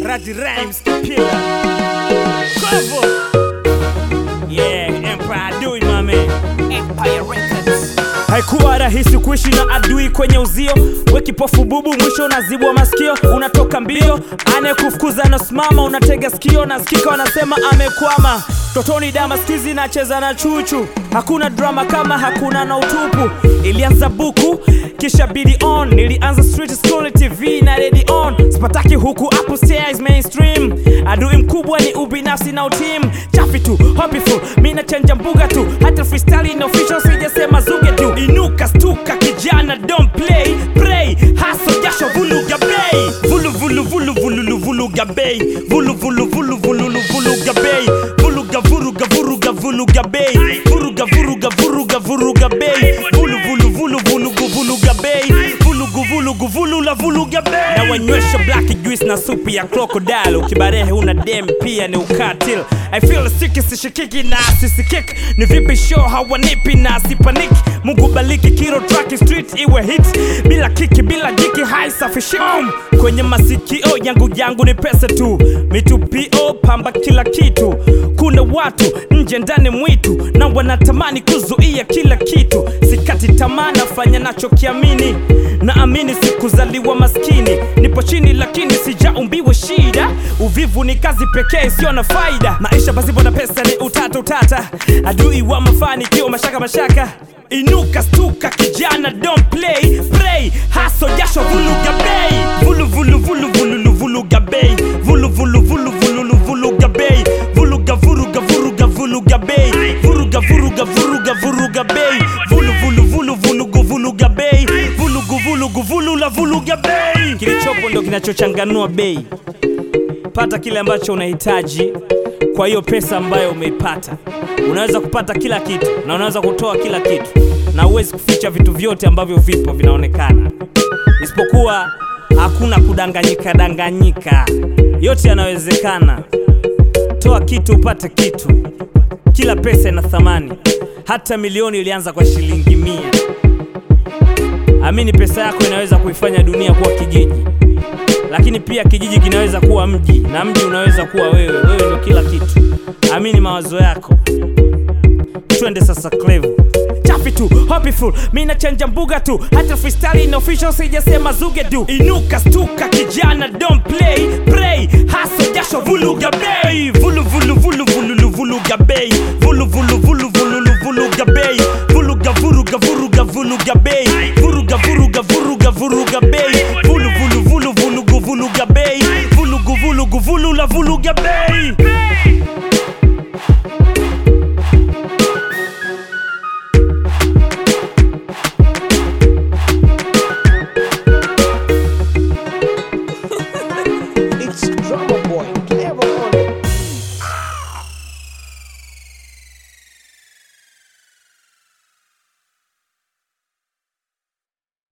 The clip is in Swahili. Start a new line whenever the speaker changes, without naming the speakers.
Raji Rhymes Kipila Kovo Yeah, Empire do it my man
Empire Records.
Haikuwa rahisi kuishi na adui kwenye uzio, we kipofu bubu, mwisho unazibwa masikio, unatoka mbio, anayekufukuza anasimama, unatega sikio, nasikika wanasema amekwama. Totoni dama skizi nacheza na chuchu, hakuna drama kama hakuna na utupu. Ilianza buku kisha bidi on, nilianza street school, TV na ready on, sipataki huku upstairs mainstream. Adui mkubwa ni ubinafsi na utim, chafi tu hopeful, mi nachanja mbuga tu, hata freestyle in official sijasema zuge tu. Inuka stuka kijana, don't play pray, haso jasho vuluga bei, vulu vulu vulu vulu vuluga bei, vulu vulu vulu vulu vuluga bei, vuluga vuruga vuruga vuluga bei, vuruga vuruga vuruga vuruga bei, vulu vulu vulu vulugu vuluga bei, vulugu vulugu vulula vuluga bei. Na wanywesha black juice na supu ya crocodile, ukibarehe una dem pia ni ukatil. I feel sick sishikiki na sisikik, ni vipi show hawanipi na sipanik. Mungu baliki kiro track street iwe hit, bila kiki bila jiki high safi shik. Kwenye masikio yangu yangu ni pesa tu, mitupio pamba kila kitu. Kuna watu nje ndani mwitu na wanatamani kuzuia kila kitu. Sikati tamaa, nafanya nachokiamini, naamini sikuzaliwa maskini. Nipo chini lakini sijaumbiwa shida. Uvivu ni kazi pekee isiyo na faida. Maisha pasipo na pesa ni utata utata, adui wa mafanikio mashaka mashaka. Inuka stuka kijana, don't play pray, haso jasho vuluga bei, vulu vulu vulu vulu vuluga bei, vulu vulu vulu vulu vuluga bei, vuluga vuruga vuruga vuluga bei, vuruga vuruga vuruga vuruga bei, vulu vulu vulu vulugu vuluga bei, vulugu vulugu vulula vuluga bei. Kilichopo ndo kinachochanganua bei. Pata kile ambacho unahitaji kwa hiyo pesa ambayo umeipata. Unaweza kupata kila kitu na unaweza kutoa kila kitu, na huwezi kuficha vitu vyote ambavyo vipo vinaonekana, isipokuwa hakuna kudanganyika danganyika. Yote yanawezekana. Toa kitu upate kitu. Kila pesa ina thamani, hata milioni ilianza kwa shilingi mia. Amini, pesa yako inaweza kuifanya dunia kuwa kijiji lakini pia kijiji kinaweza kuwa mji na mji unaweza kuwa wewe. Wewe ndo kila kitu. Amini mawazo yako. Twende sasa Clevo chafi tu hopeful, mi nachanja mbuga tu, hata freestyle in official sijasema zuge du. Inuka stuka kijana, don't play pray, haso jasho vuluga bei, vulu vulu vulu vulu vuluga bei, vulu vulu vulu vulu vuluga bei, vuluga vuruga vuruga vuluga bei, vuruga vuruga vuruga vuruga bei, vulu vulu vulu vulugu vuluga bei, vulugu vulugu vulula vuluga bei.